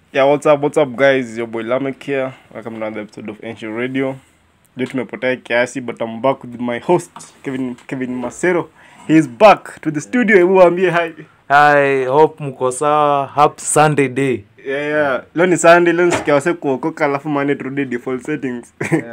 Yeah, what's up, what's up guys? Your boy Lamek here. Welcome to another episode of Ancient Radio. Leo tumepotea kiasi but I'm back with my host Kevin Kevin Masero. He is back to the studio. Hebu waambie hi. I hope mko sawa. Happy Sunday day. Yeah, yeah. Leo ni Sunday, leo nisikia wase kuokoka alafu Monday turudi default settings.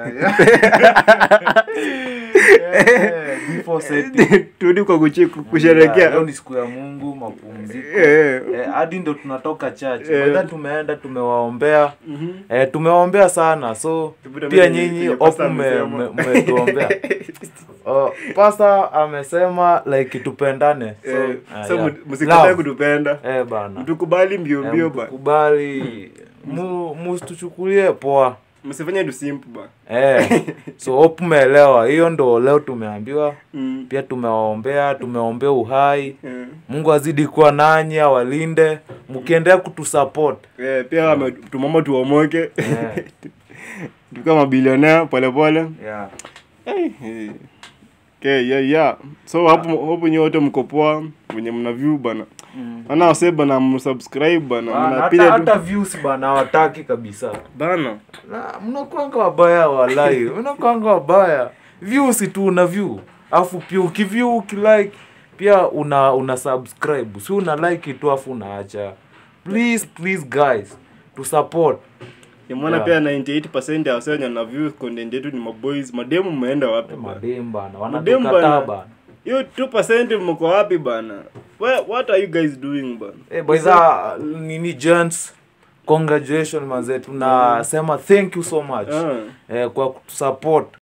Before setting. Turudi kwa kuchi- Yeah, Leo kusherehekea. ni siku ya Mungu, mapumziko. Yeah. Eh, hadi ndo tunatoka church. Yeah. Baada tumeenda tumewaombea. Mhm. Eh, tumewaombea sana. So Tupita pia mbele nyinyi kwenye hope pastor mme- amesema. mme- mmetuombea. Oh, pastor amesema like tupendane. So, Eh, ah, so yeah. mu- msikatae Love. kutupenda. Eh, bana. Mtukubali mbio Eh, mbio bana. mtukubali. Mu musituchukulie poa. Msifanye tu simple bana. Eh, so hope umeelewa. Hiyo ndo leo tumeambiwa. Mm. Pia tumewaombea, tumeombea uhai. Yeah. Mungu azidi kuwa nanyi, awalinde, mkiendelea kutusupport. Yeah, pia wame- tumama tuomoke Eh, tukiwa mabilionea polepole yeah. hey, hey. okay, yeah, yeah. so hapo hapo nyote mko poa wenye mna view bana Mm. ana wase bana msubscribe bana Bana, hata, mnapiga hata tu views bana hawataki kabisa. bana Na mnakwanga wabaya walai, mnakwanga wabaya. Views tu una view. Afu pia ukiview ukilike pia una una subscribe. Si una like tu afu unaacha. Please please guys to support. nimeona Yeah. pia 98% ya wase wenye na view content yetu ni maboys mademu mmeenda wapi bana Madem bana, Madem wanatukataa bana. bana. hiyo 2% mko wapi bana Where, what are you guys doing bana Eh, by the nini gents congratulations manze tunasema thank you so much Ah. eh, kwa kutusupport